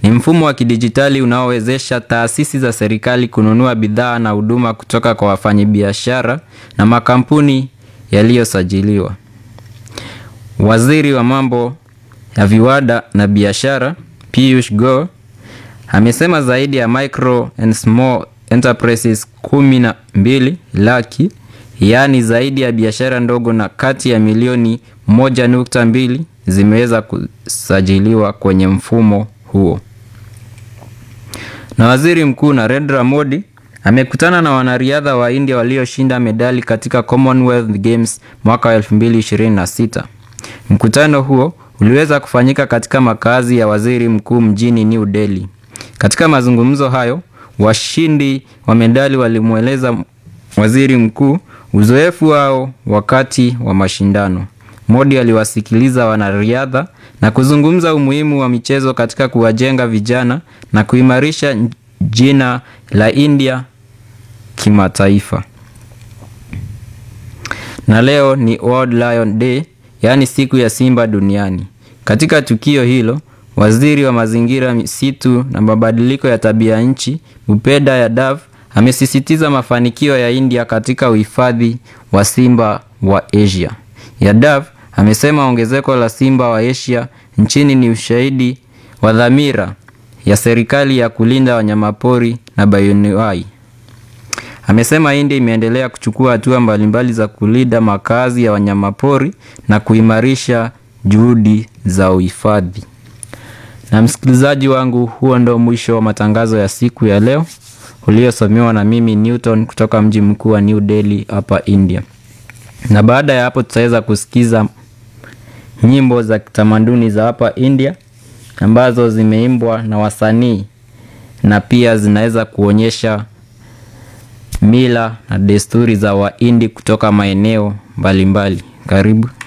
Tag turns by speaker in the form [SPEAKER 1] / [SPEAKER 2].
[SPEAKER 1] Ni mfumo wa kidijitali unaowezesha taasisi za serikali kununua bidhaa na huduma kutoka kwa wafanyabiashara na makampuni yaliyosajiliwa. Waziri wa mambo ya viwanda na biashara Piyush Goyal amesema zaidi ya micro and small enterprises kumi na mbili laki yaani zaidi ya biashara ndogo na kati ya milioni moja nukta mbili zimeweza kusajiliwa kwenye mfumo huo. Na waziri mkuu Narendra Modi amekutana na wanariadha wa India walioshinda medali katika Commonwealth Games mwaka wa 2026. Mkutano huo uliweza kufanyika katika makazi ya waziri mkuu mjini New Delhi. Katika mazungumzo hayo, washindi wa medali walimweleza waziri mkuu uzoefu wao wakati wa mashindano. Modi aliwasikiliza wanariadha na kuzungumza umuhimu wa michezo katika kuwajenga vijana na kuimarisha jina la India kimataifa. Na leo ni World Lion Day, yaani siku ya simba duniani. Katika tukio hilo, waziri wa mazingira, misitu na mabadiliko ya tabia nchi Bhupenda Yadav amesisitiza mafanikio ya India katika uhifadhi wa simba wa Asia. Yadav amesema ongezeko la simba wa Asia nchini ni ushahidi wa dhamira ya serikali ya kulinda wanyamapori na bioanuwai. Amesema India imeendelea kuchukua hatua mbalimbali za kulinda makazi ya wanyamapori na kuimarisha juhudi za uhifadhi. Na msikilizaji wangu, huo ndo mwisho wa matangazo ya siku ya leo uliosomewa na mimi Newton kutoka mji mkuu wa New Delhi hapa India. Na baada ya hapo tutaweza kusikiza nyimbo za kitamaduni za hapa India ambazo zimeimbwa na wasanii na pia zinaweza kuonyesha mila na desturi za Wahindi kutoka maeneo mbalimbali. Karibu.